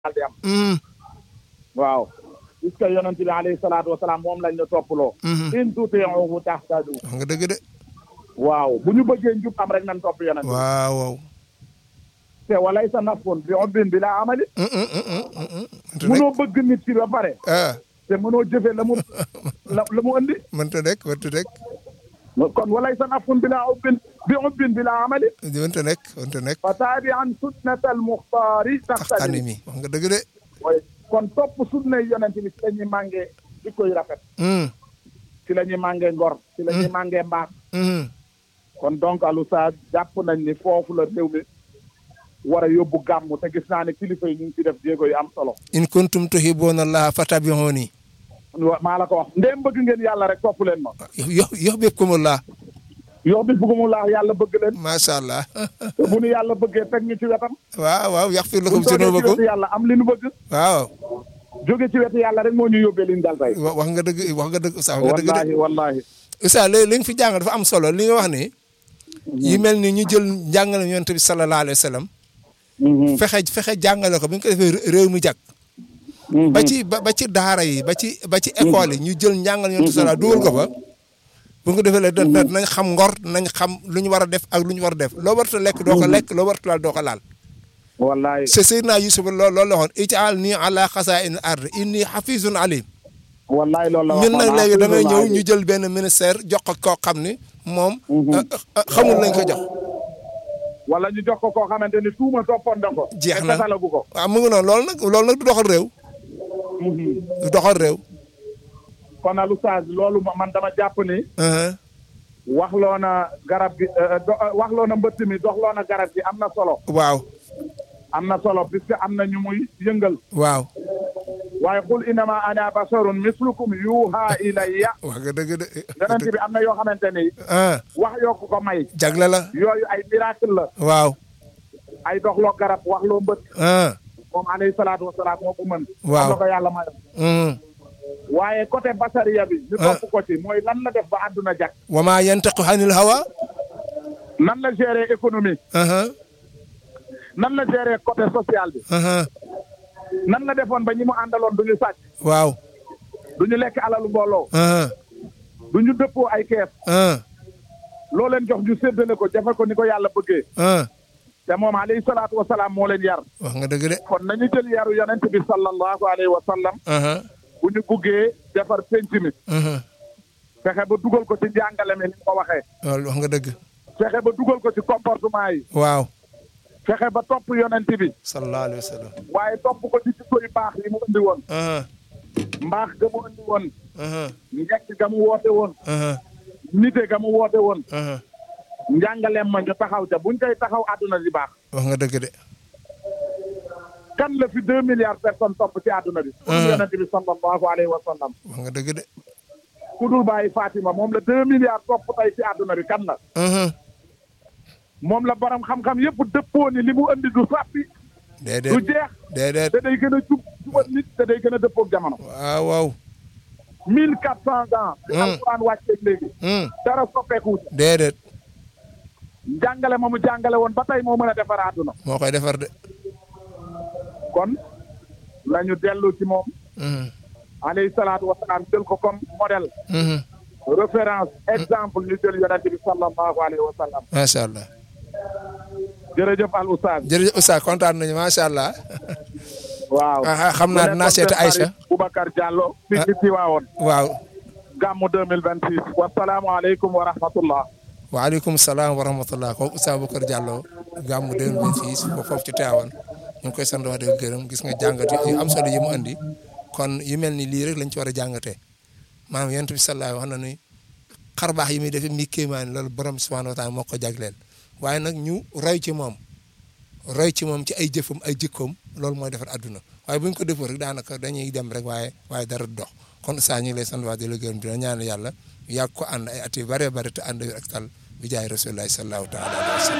daal di am waaw puisque yonent bi alayhi salaatu wasalaam moom lañ la toppaloo in tuti'uhu tahtadu wax nga dëgg de waaw bu ñu bëggee njub am rek nañ topp yonent bi waaw waaw te walay sa nafun bi obbin bi laa amali mënta nekk mënoo bëgg nit ki ba pare ah te mënoo jëfe la mu la la mu andi mënta nekk mënta nekk kon walay sa nafun bi laa obbin bi obbin bi laa amali mënta nekk mënta nekk fa taabi an sunnat al muxtaari taxtani taxtani mi wax nga dëgg de kon topp sunna yonent bi ci la ñuy màngee jikko yu rafet hum ci la ñuy màngee ngor ci la ñuy màngee mbaax hum kon donc alu sa jàpp nañ ni foofu la réew mi war a yóbbu gàmmu te gis naa ne kilifa yi ñu ngi ci def jéego yu am solo in kuntum tuhibbuuna allaha fattabi'uuni wa- maa la ko wax ndéem bëgg ngeen yàlla rek topp leen ma yo yuhbibkumullah yow bis bëggu mu laax yàlla bëgg leen macha allah te bu nu yàlla bëggee teg ñu ci wetam waaw waaw yaxfir bu lakum ñu toogee ci zunuubakum wetu yàlla am li nu bëgg waaw jóge ci wetu yàlla rek moo ñu yóbbee li ñu dal tey wa- wax nga dëgg wax nga dëgg sax wax nga dëgg de wallahi wallahi Oustaz léegi li nga fi jàng dafa am solo li nga wax ni yi mel ni ñu jël njàngale yonent bi sallallahu alayhi wa sallam fexe fexe jàngale ko bi ñu ko defee réew mi jag ba ci ba ba ci daara yi ba ci ba ci école yi ñu jël njàngale yonent bi sallallahu dugal ko fa bu ñu ko defee léegi da nañ xam ngor nañ xam lu ñu war a def ak lu ñu war a def loo warta lekk doo ko lekk loo warta laal doo ko laal wallahi c'est Seydina Yusuf loolu loolu la waxoon ijaal nii ala xasaa'ini ard inni xafizun alim wallahi loolu la ñun nag waxoon, léegi da ngay ñëw alhamdulilah. ñu jël benn ministère jox ko koo xam ni moom euh, euh, xamul lañ ko jox wala ñu jox ko koo xamante ni tuuma toppoon na ko Jeex te na. fesalagu ko waaw mu ngi noonu loolu nag loolu nag du doxal réew du doxal réew kon al oustaz loolu ma- man dama jàpp ni Uh-huh. waxloo na garab gi euh, do- euh, waxloo na mbëtt mi doxloo na garab gi am na solo waaw am na solo puisque am na ñu muy yëngal waaw waaye qul innama ana basharun mislukum yuha ilayya wax nga dëgg de yonent bi am na yoo xamante ni ah wax yoo ko ko may jagle la yooyu ay miracle la waaw ay doxloo garab waxloo mbët ah moom alayhi salaatu wasalaam moo ko mën Waaw. am na ko yàlla mayoon mm. waaye côté basariya bi ñu Ah. topp ko ci mooy lan la def ba àdduna jag wa ma yantiqu anil hawa nan la gérer économie uh-huh. nan la gérer côté social bi Uh-huh. nan la defoon ba ñi mu àndaloon du ñu sàcc waaw du ñu lekk alalu mbooloo uh-huh. du ñu dëppoo ay kees uh loo leen jox ñu séddale ko jafe ko ni ko yàlla bëggee uh te moom alayhi salaatu wa salaam moo leen yar wax nga dëgg de kon nañu jël yaru yonent bi sallallahu alayhi wa sallam uh-huh. bu ñu buggee defar penc mi Uh-huh. fexe ba dugal ko ci njàngale mi ni ko waxee loolu wax nga dëgg fexe ba dugal ko ci comportement yi waaw fexe ba topp yonent bi sallallahu alayhi wa sallam waaye topp ko ci jikko yu baax yi mu indi woon uh-huh. mbaax ga mu indi woon Uh-huh. njekk ga mu woote woon Uh-huh. nite ga mu woote woon Uh-huh. njàngaleem ma ñu taxaw ca buñ koy taxaw àdduna di baax wax nga dëgg de kan la fi deux milliards personnes topp ci àdduna bi ku dul yonent bi sallallahu alayhi wa sallam wax nga dëgg de ku dul bàyyi Fatima moom la deux milliards topp tey ci àdduna bi kan la Uh-huh. moom la borom xam-xam yëpp dëppoo ni li mu andi du sàppi du déedéet jeex déedéet te day gën a jub jubal nit te day gën a dëppoog jamono waaw waaw mille quatre cent ans bi Hmm. alquran wàcceeg léegi Hmm. dara soppeeku déedéet jàngale ma mu jàngale woon ba tey moo mën a defar àdduna moo koy defar de kon lañu dellu ci moom Mhm. alayhi salaatu wa salaam jël ko comme modèle Mhm. référence exemple ñu jël yonent bi sallallahu alayhi wa sallam macha allah jërëjëf al oustaz jërëjëf Oustaz kontaan nañu macha allah waaw ah xam naa dinaa seeti Aïcha Boubacar Diallo fi ci Tiwaawoon waaw gàmmu 2026 wasalaamualeykum wa rahmatullah waaleykum salaam wa rahmatullah kooku Oustaz Boubacar Diallo gàmmu 2026 foofu foofu ci Tivaouane ñu ngi koy sant wax dëgg gërëm gis nga jàngat yu am solo yi mu andi kon yu mel ni lii rek lañ ci war a jàngatee maanaam yonent bi sallallahu wax na ni xar baax yi muy def mi kéemaan loolu borom subhanahu wa taala moo ko jagleel waaye nag ñu roy ci moom roy ci moom ci ay jëfam ay jikkoom loolu mooy defar àdduna waaye bu ñu ko defoo rek daanaka dañuy dem rek waaye waaye dara du dox kon saa ñu ngi lay sant wax di la gërëm dina ñaan yàlla yàgg ko ànd ay at yu bëree bëri te ànd ak tal bi jaay rasulullahi sallallahu taala alayhi wa sallam